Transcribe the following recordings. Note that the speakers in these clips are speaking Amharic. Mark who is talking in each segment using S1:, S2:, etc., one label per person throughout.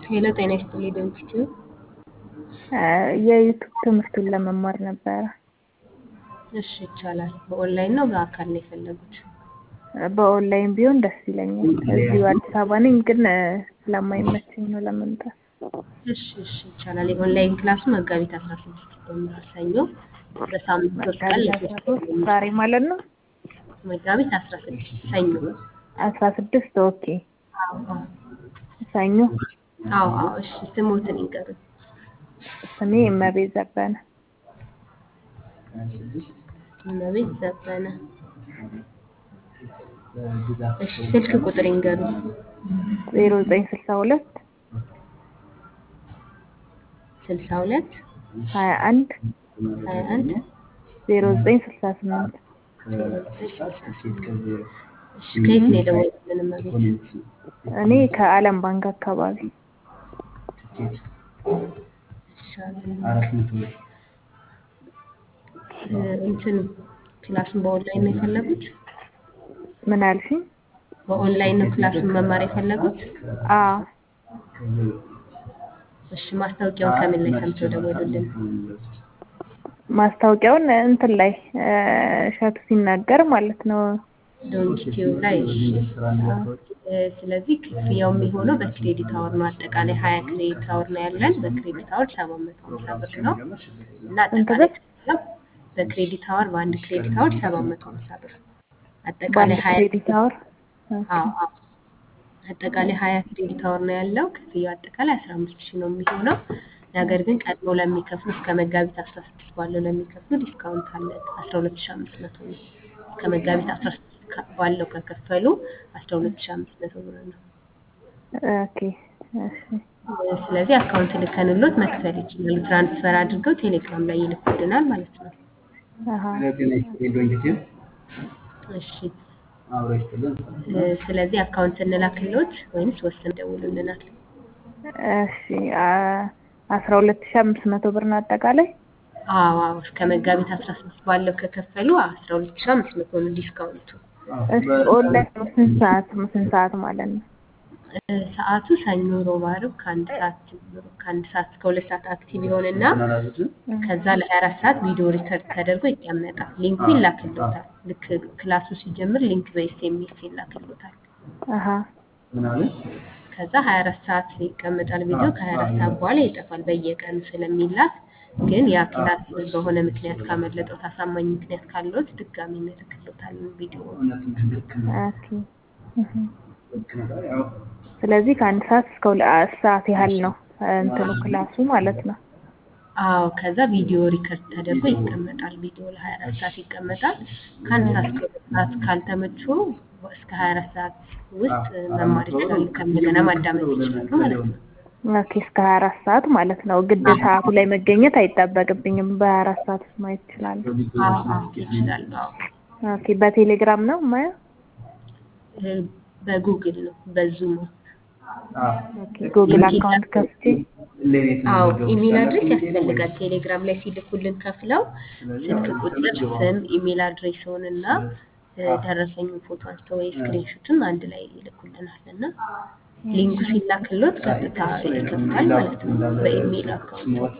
S1: ሄሎ ጤና ይስጥልኝ ድምፅቱ
S2: የዩቱብ ትምህርቱን ለመማር ነበረ።
S1: እሺ ይቻላል። በኦንላይን ነው በአካል ነው የፈለጉት?
S2: በኦንላይን ቢሆን ደስ ይለኛል። እዚሁ አዲስ አበባ ነኝ፣ ግን ስለማይመቸኝ ነው ለመምጣት።
S1: እሺ እሺ ይቻላል። የኦንላይን ክላሱ መጋቢት አስራ ስድስት ይጀምራል። ሰኞ በሳምንት ሶስት ቀን ለሶስት ቀን የሚቆይ
S2: ዛሬ ማለት ነው
S1: መጋቢት አስራ ስድስት ሰኞ።
S2: አስራ ስድስት ኦኬ።
S1: አዎ አዎ
S2: ሰኞ
S1: አዎ አዎ። እሺ ስሞትን ይንገሩኝ።
S2: ስሜ እመቤት ዘበነ።
S1: እመቤት ዘበነ። እሺ ስልክ ቁጥር ይንገሩኝ።
S2: ዜሮ ዘጠኝ ስልሳ ሁለት
S1: ስልሳ ሁለት
S2: ሀያ አንድ
S1: ሀያ አንድ
S2: ዜሮ ዘጠኝ ስልሳ ስምንት
S1: ዜሮ ዘጠኝ ስልሳ ስምንት እሺ ከየት ነው የደወሉልን እመቤት?
S2: እኔ ከአለም ባንክ አካባቢ
S1: እንትን ክላሱን በኦንላይን ነው የፈለጉት?
S2: ምን አልሽኝ?
S1: በኦንላይን ነው ክላሱን መማር የፈለጉት?
S2: አዎ
S1: እሺ ማስታወቂያውን ከምን ላይ ሰምተው ደወሉልን?
S2: ማስታወቂያውን እንትን ላይ እሸቱ ሲናገር ማለት ነው።
S1: ዶንኪቲዩብ ላይ እሺ። ስለዚህ ክፍያው የሚሆነው በክሬዲት አወር ነው። አጠቃላይ ሀያ ክሬዲት አወር ነው ያለን። በክሬዲት አወር ሰባት መቶ ሀምሳ ብር ነው እና አጠቃላይ ክፍያው በክሬዲት አወር በአንድ ክሬዲት አወር ሰባት መቶ ሀምሳ ብር አጠቃላይ ሀያ
S2: ክሬዲት አወር
S1: አዎ አዎ አጠቃላይ ሀያ ክሬዲት አወር ነው ያለው። ክፍያው አጠቃላይ አስራ አምስት ሺህ ነው የሚሆነው። ነገር ግን ቀድሞ ለሚከፍሉ እስከ መጋቢት አስራ ስድስት ባለው ለሚከፍሉ ዲስካውንት አለ። አስራ ሁለት ሺህ አምስት መቶ ነው። እስከ መጋቢት አስራ ስድስት ባለው ከከፈሉ አስራ ሁለት ሺህ አምስት መቶ ብር ነው።
S2: ኦኬ እሺ
S1: ስለዚህ አካውንት ልከንሎት መክፈል ይችላሉ። ትራንስፈር አድርገው ቴሌግራም ላይ ይልኩልናል ማለት ነው።
S2: አሀ
S1: እሺ ስለዚህ አካውንት እንላክሎት ወይምስ ወስን ደውሉልናል?
S2: እሺ አስራ ሁለት ሺህ አምስት መቶ ብር ነው አጠቃላይ።
S1: አዎ አዎ እስከ መጋቢት አስራ ስድስት ባለው ከከፈሉ አስራ ሁለት ሺህ አምስት መቶ ነው ዲስካውንቱ።
S2: እሺ ኦንላይን ነው ስንት ሰዓት ስንት ሰዓት ማለት ነው?
S1: ሰዓቱ ሰኞ፣ ሮብ፣ ዓርብ ከአንድ ሰዓት ጀምሮ ከአንድ ሰዓት እስከ ሁለት ሰዓት አክቲቭ ይሆንና ከዛ ለሀያ አራት ሰዓት ቪዲዮ ሪከርድ ተደርጎ ይቀመጣል። ሊንኩ ይላክሎታል። ልክ ክላሱ ሲጀምር ሊንክ በኤስኤምኤስ ይላክሎታል።
S2: አሀ
S1: ከዛ ሀያ አራት ሰዓት ይቀመጣል ቪዲዮ። ከሀያ አራት ሰዓት በኋላ ይጠፋል በየቀኑ ስለሚላክ ግን ያ ክላስ በሆነ ምክንያት ካመለጠው አሳማኝ ምክንያት ካለዎት ድጋሚ እንልክሎታለን ቪዲዮ።
S2: ኦኬ ስለዚህ ከአንድ ሰዓት እስከ ሁለት ሰዓት ያህል ነው እንትኑ ክላሱ ማለት ነው።
S1: አዎ ከዛ ቪዲዮ ሪከርድ ተደርጎ ይቀመጣል። ቪዲዮ ለሀያ አራት ሰዓት ይቀመጣል። ከአንድ ሰዓት እስከ ሁለት ሰዓት ካልተመቹ እስከ ሀያ አራት ሰዓት ውስጥ መማር ይችላሉ። ከእንደገና ማዳመጥ ይችላሉ ማለት ነው።
S2: ኦኬ እስከ ሀያ አራት ሰዓት ማለት ነው። ግድ ሰዓቱ ላይ መገኘት አይጠበቅብኝም። በሀያ አራት ሰዓት ውስጥ ማየት ይችላሉ።
S1: አዎ አዎ ይችላሉ። አዎ
S2: ኦኬ በቴሌግራም ነው ማየው?
S1: በጉግል ነው በዙም
S2: ኦኬ ጉግል አካውንት ከፍቼ
S1: አዎ ኢሜል አድሬስ ያስፈልጋል። ቴሌግራም ላይ ሲልኩልን ከፍለው ስልክ ቁጥር፣ ስም፣ ኢሜል አድሬስውን እና ደረሰኙን ፎቶ አንስተው ወይ ስክሪንሹትን አንድ ላይ ይልኩልናል እና ሊንኩ ሲላክሎት ቀጥታ ይከፍታል ማለት ነው በኢሜል አካውንት።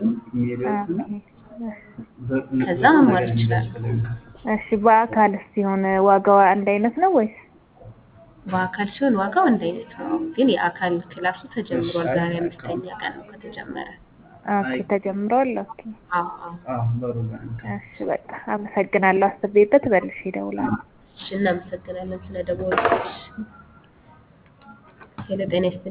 S1: ከዛ መማር ይችላሉ።
S2: እሺ በአካልስ ሲሆን ዋጋው አንድ አይነት ነው ወይስ?
S1: በአካል ሲሆን ዋጋው አንድ አይነት ነው። ግን የአካል ክላሱ ተጀምሯል። ዛሬ አምስተኛ ቀን ነው ከተጀመረ።
S2: ኦኬ ተጀምሯል። ኦኬ
S1: አዎ አዎ።
S2: እሺ በቃ አመሰግናለሁ። አስቤበት መልሼ እደውላለሁ።
S1: እሺ እናመሰግናለን ስለደወሉልሽ። ሄሎ ጤና ይስጥልኝ።